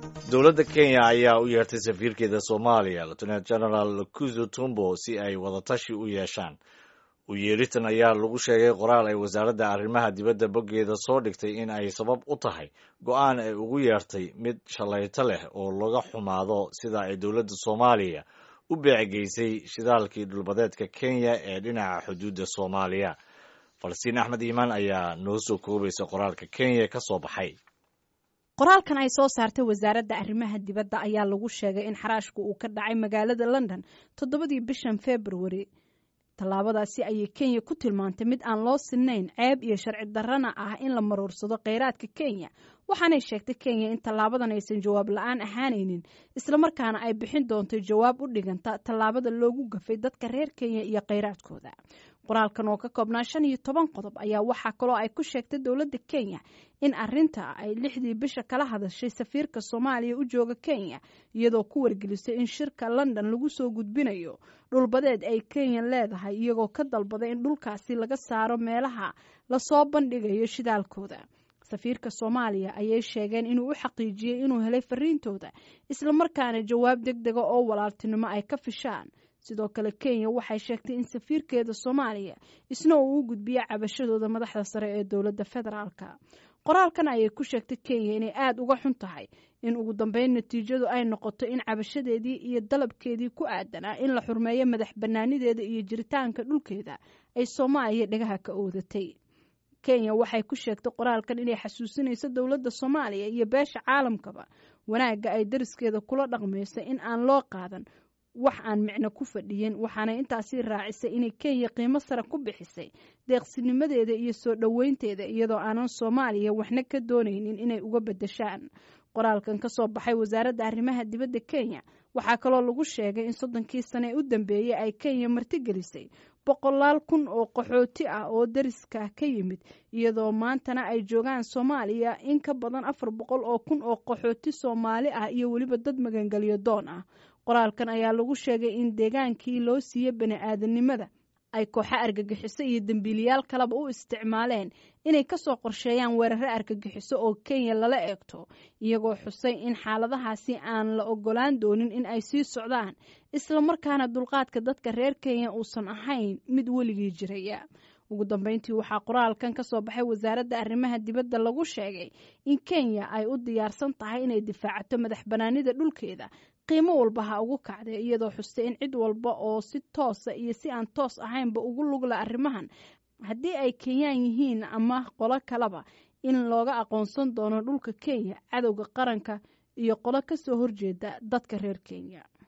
dowladda kenya ayaa u yeertay safiirkeeda soomaaliya lieutenant general lukuzo tumbo si ay wadatashi u yeeshaan u yeeritan ayaa lagu sheegay qoraal ay wasaaradda arrimaha dibadda boggeeda soo dhigtay in ay sabab u tahay go-aan ay ugu yeertay mid shallayto leh oo laga xumaado sida ay dowladda soomaaliya u beecegeysay shidaalkii dhulbadeedka kenya ee dhinaca xuduudda soomaaliya falastiin axmed iimaan ayaa noo soo koobaysa qoraalka kenya ka soo baxay qoraalkan ay soo saartay wasaaradda arrimaha dibadda ayaa lagu sheegay in xaraashku uu ka dhacay magaalada london toddobadii bishan februari tallaabadaasi ayay kenya ku tilmaantay mid aan loo sinayn ceeb iyo sharci darrana ah in la maruursado kheyraadka kenya waxaanay sheegtay kenya in tallaabadan aysan jawaab la-aan ahaanaynin islamarkaana ay bixin doonto jawaab u dhiganta tallaabada loogu gafay dadka reer kenya iyo kheyraadkooda qoraalkan oo ka koobnaa shan iyo toban qodob ayaa waxaa kaloo ay ku sheegtay dowladda kenya in arinta ay lixdii bisha kala hadashay safiirka soomaaliya u jooga kenya iyadoo ku wargelisay in shirka london lagu soo gudbinayo dhulbadeed ay kenya leedahay iyagoo ka dalbaday in dhulkaasi laga saaro meelaha lasoo bandhigayo shidaalkooda safiirka soomaaliya ayay sheegeen inuu u xaqiijiyey inuu helay fariintooda islamarkaana jawaab deg dega oo walaaltinimo ay ka fishaan sidoo kale kenya waxay sheegtay in safiirkeeda soomaaliya isna uu u gudbiya cabashadooda madaxda sare ee dowladda federaalka qoraalkan ayay ku sheegtay kenya inay aada uga xun tahay in ugu dambeyn natiijadu ay noqoto in cabashadeedii iyo dalabkeedii ku aadanaa in la xurmeeyo madax bannaanideeda iyo jiritaanka dhulkeeda ay soomaaliya dhagaha ka oodatay kenya waxay ku sheegtay qoraalkan inay xasuusinayso dowladda soomaaliya iyo beesha caalamkaba wanaagga ay dariskeeda kula dhaqmayso in aan loo qaadan wax aan micno ku fadhiyin waxaanay intaasi raacisay inay kenya qiimo sare ku bixisay deeqsinimadeeda iyo soo dhoweynteeda iyadoo aanan soomaaliya waxna ka doonaynin inay uga beddeshaan qoraalkan ka soo baxay wasaaradda arrimaha dibadda kenya waxaa kaloo lagu sheegay in soddonkii sane ee u dambeeyey ay kenya martigelisay boqolaal kun oo qaxooti ah oo dariska ka yimid iyadoo maantana ay joogaan soomaaliya in ka badan afar boqol oo kun oo qaxooti soomaali ah iyo weliba dad magangelyo doon ah qoraalkan ayaa lagu sheegay in deegaankii loo siiyey bani aadanimada ay kooxo argagixiso iyo dembiiliyaal kaleba u isticmaaleen inay kasoo qorsheeyaan weeraro argagixiso oo kenya lala eegto iyagoo xusay in xaaladahaasi aan la ogolaan doonin in ay sii socdaan islamarkaana dulqaadka dadka reer kenya uusan ahayn mid weligii jiraya ugu dambeyntii waxaa qoraalkan ka soo baxay wasaaradda arrimaha dibadda lagu sheegay in kenya ay u diyaarsan tahay inay difaacato madax banaanida dhulkeeda qiimo walba ha ugu kacday iyadoo xustay in cid walba oo si toosa iyo si aan toos ahaynba ugu lugla arrimahan haddii ay kenyaan yihiin ama qolo kaleba in looga aqoonsan doono dhulka kenya cadowga qaranka iyo qolo kasoo horjeeda dadka reer kenya